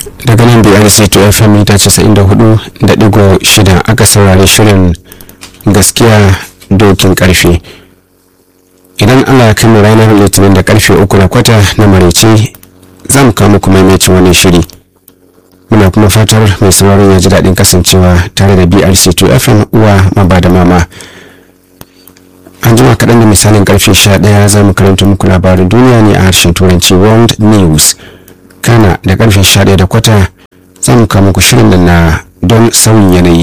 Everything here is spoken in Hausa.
daga nan brc to fm mita 94.6 aka saurari shirin gaskiya dokin karfe idan allah ya kama ranar litinin da karfe uku na kwata na maraice za mu kawo muku maimacin wannan shiri muna kuma fatar mai sauraron ya ji daɗin kasancewa tare da brc to fm uwa maba da mama an jima kaɗan da misalin karfe 11 za mu karanta muku labarin duniya ne a harshen turanci world news kana da karfe 11 da kwata za mu kawo muku shirin da na don sauyin yanayi